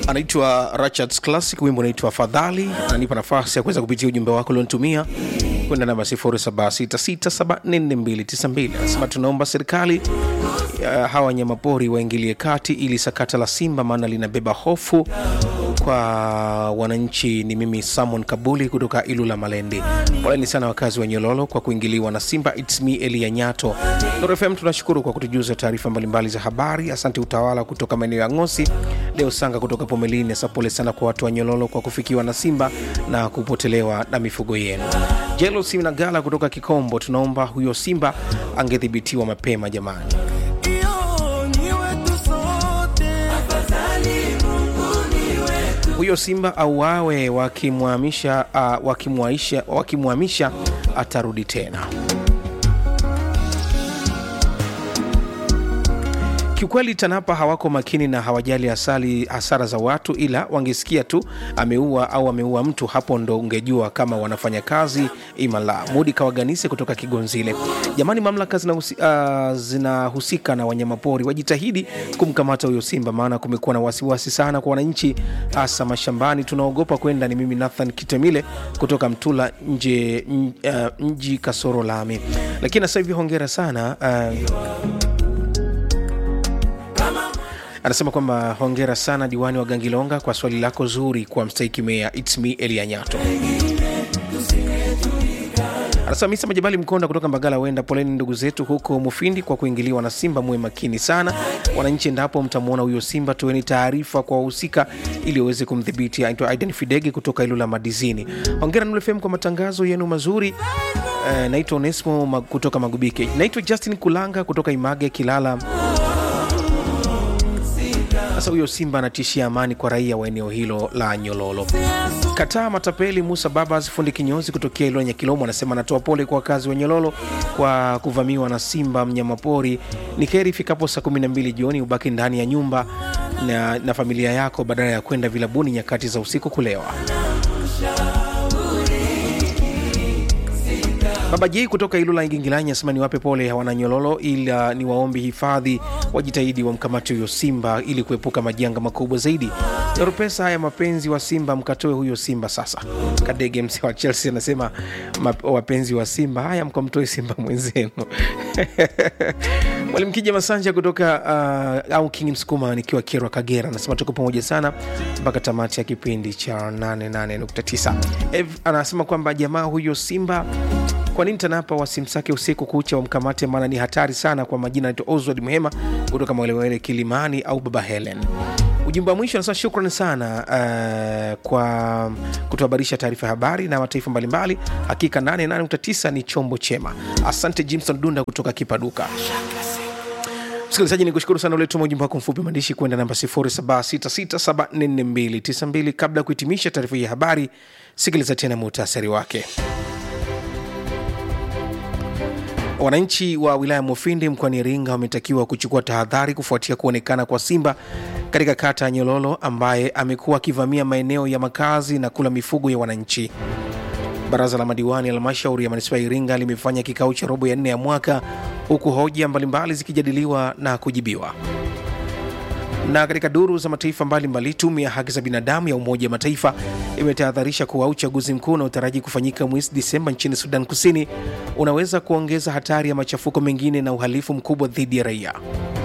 anaitwa Richards Classic, wimbo unaitwa Fadhali. Ananipa nafasi ya kuweza kupitia ujumbe wako ulionitumia kwenda namba 0766744292. Anasema tunaomba serikali uh, hawa wanyamapori waingilie kati ili sakata la simba, maana linabeba hofu kwa wananchi. Ni mimi Samon Kabuli kutoka Ilula Malende. Poleni sana wakazi wa Nyololo kwa kuingiliwa na simba. It's me Elia Nyato. Nuru FM tunashukuru kwa kutujuza taarifa mbalimbali za habari. Asante utawala kutoka maeneo ya Ngosi, Leo Sanga kutoka Pomelini. Asa pole sana kwa watu wa Nyololo kwa kufikiwa na simba na kupotelewa na mifugo yenu. Jelo Sinagala kutoka Kikombo, tunaomba huyo simba angedhibitiwa mapema jamani. huyo simba auawe, wakimwamisha uh, wakimwaisha wakimwamisha atarudi tena. Kiukweli TANAPA hawako makini na hawajali asali hasara za watu, ila wangesikia tu ameua au ameua mtu, hapo ndo ungejua kama wanafanya kazi imala. Mudi Kawaganise kutoka Kigonzile. Jamani, mamlaka zinahusika uh, zinahusika na wanyamapori wajitahidi kumkamata huyo simba, maana kumekuwa na wasiwasi sana kwa wananchi, hasa mashambani. Tunaogopa kwenda. Ni mimi Nathan Kitemile kutoka Mtula nje uh, mji kasoro lami, lakini sasa hivi hongera sana uh, anasema kwamba hongera sana diwani wa Gangilonga kwa swali lako zuri kwa mstahiki meya. It's me Elia Nyato. Anasema Misa Majabali Mkonda kutoka Mbagala, wenda poleni ndugu zetu huko Mufindi kwa kuingiliwa na simba. Muwe makini sana wananchi, endapo mtamwona huyo simba, toeni taarifa kwa wahusika ili waweze kumdhibiti. Aitwa Aidan Fidege kutoka Ilula Madizini. Hongera Nuru FM kwa matangazo yenu mazuri. Uh, naitwa Onesmo mag kutoka Magubike. Naitwa Justin Kulanga kutoka Image Kilala. Sasa huyo simba anatishia amani kwa raia wa eneo hilo la Nyololo. Kataa matapeli. Musa Babas fundi kinyozi kutokea Ilonya Kilomo anasema anatoa pole kwa wakazi wa Nyololo kwa kuvamiwa na simba mnyamapori. Ni kheri ifikapo saa 12 jioni ubaki ndani ya nyumba na, na familia yako badala ya kwenda vilabuni nyakati za usiku kulewa. Baba J kutoka Ilula Ingingilanya asema niwape pole hawana Nyololo, ila ni waombi hifadhi wajitahidi wamkamate huyo simba ili kuepuka majanga makubwa zaidi. Pesa haya mapenzi wa Simba mkatoe huyo simba sasa. Kadege msi wa Chelsea anasema wapenzi wa Simba haya mkamtoe simba mwenzenu. Mwalimu Kija Masanja kutoka uh, au King Msukuma nikiwa Kerwa Kagera anasema tuko pamoja sana mpaka tamati ya kipindi cha 88.9. Ev anasema kwamba jamaa huyo simba kwa nini TANAPA wasimsake usiku kucha wamkamate? Maana ni hatari sana. Kwa majina anaitwa Oswald Muhema kutoka Mwelewele Kilimani au Baba Helen. Ujumbe wa mwisho anasema shukrani sana uh, kwa kutuhabarisha taarifa ya habari na mataifa mbalimbali. Hakika 88.9 ni chombo chema. Asante Jimson Dunda kutoka Kipaduka. Msikilizaji, ni kushukuru sana uletuma ujumbe wako mfupi maandishi kwenda namba 0766744292. Kabla ya kuhitimisha taarifa hii ya habari, sikiliza tena muhtasari wake. Wananchi wa wilaya Mufindi mkoani Iringa wametakiwa kuchukua tahadhari kufuatia kuonekana kwa simba katika kata ya Nyololo ambaye amekuwa akivamia maeneo ya makazi na kula mifugo ya wananchi. Baraza la madiwani ya halmashauri ya manispaa ya Iringa limefanya kikao cha robo ya nne ya mwaka huku hoja mbalimbali zikijadiliwa na kujibiwa. Na katika duru za mataifa mbalimbali, tume ya haki za binadamu ya Umoja wa Mataifa imetahadharisha kuwa uchaguzi mkuu unaotaraji kufanyika mwezi Disemba nchini Sudan Kusini unaweza kuongeza hatari ya machafuko mengine na uhalifu mkubwa dhidi ya raia.